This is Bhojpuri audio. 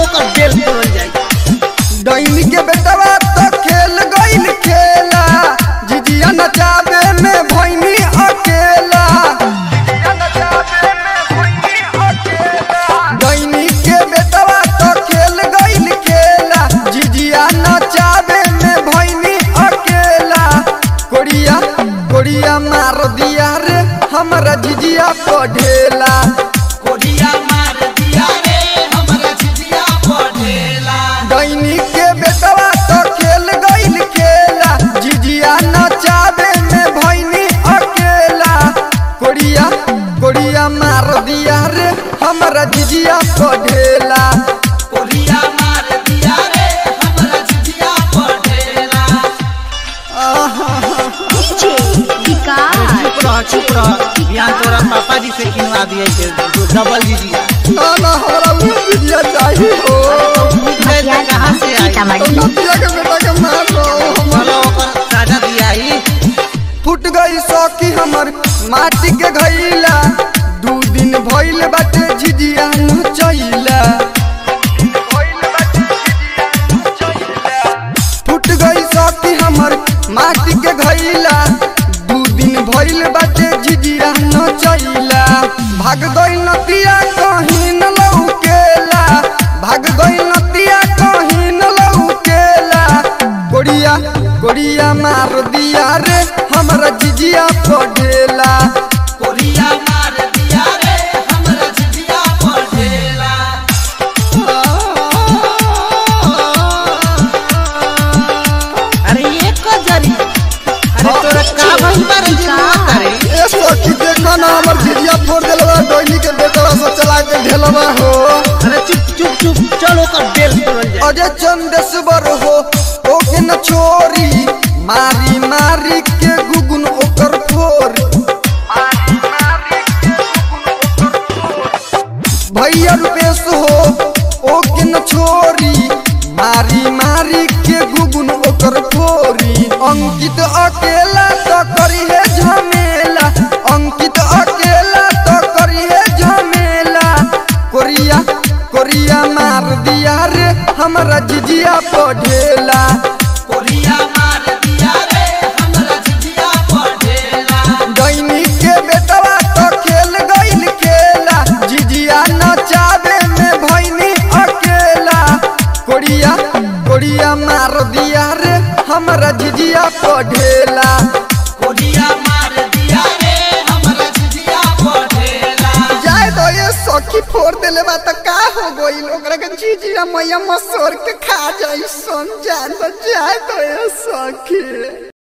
ओकर बेल तोड़ल जाई डैनी के बेटवा तो खेल गईल खेला जिजिया नचावे में भैनी अकेला डैनी के बेटवा तो खेल गईल खेला जिजिया नचावे में भैनी अकेला कोड़िया कोड़िया मार दिया रे हमरा जिजिया पढ़ेला कोरिया मार दिया रे हमरा झिझिया पढ़ेला डैनी के बेटवा तो खेल गईल खेला जिजिया नचावे में भैनी अकेला कोड़िया कोड़िया मार दिया रे हमरा जिजिया पढ़ेला कोरिया मार दिया रे हमरा झिझिया पढ़ेला डीजे विकास चुप रह चुप रह यहाँ तोरा पापा जी से किनवा दिए थे डबल झिझिया ना ना हमरा वो जिजिया चाहिए हो मैं कहाँ से आई तो सीतामढ़ी नदिया के बेटा के मार दो हमर चलो ओकर साजा दिया ही फुट गई सौकी हमर माटी के घैला दू दिन भइल बाटे झिझिया नचैला फुट गई सौकी हमर माटी के घैला दू दिन भइल बाटे झिझिया नचैला भाग गई नतिया कहीं न लौकेला भाग गई नतिया कहीं न लौकेला कोड़िया कोड़िया मार दिया रे हमरा जिजिया पढ़ेला कोरिया मार दिया रे हमरा झिझिया पढ़ेला अरे ये कजरी अरे तोरा का भइल बारे जे मुआ करे ए सखी देखो ना हमर जिजिया फोड़ देलवा डोइनी के बेटवा से चला के ढेलवा हो अरे चुप चुप चुप चल ओकर बेल तोड़ल जाई अजय चंदेश्वर हो ओके न छोरी मारी मारी के गुगुन ओकर फोर भैया रुपेश हो ओके न छोरी मारी मारी के गुगुन ओकर फोरी अंकित अकेला तो करी है झमेला अंकित अकेला तो करी है झमेला कोरिया कोरिया मार दिया रे हमरा जिजिया पढ़ेला कोरिया मार दिया रे हमरा झिझिया पढ़ेला डैनी के बेटवा तो खेल गईल खेला जिजिया नचावे में भैनी अकेला कोड़िया कोड़िया मार दिया रे हमरा जिजिया पढ़ेला कोरिया मार दिया रे हमरा झिझिया पढ़ेला जाए तो ये सखी फोड़ देले बा त का हो गईल ओकरा के जिजिया मैया मसोर के खा जाई सन जान तो जाए तो ये सखी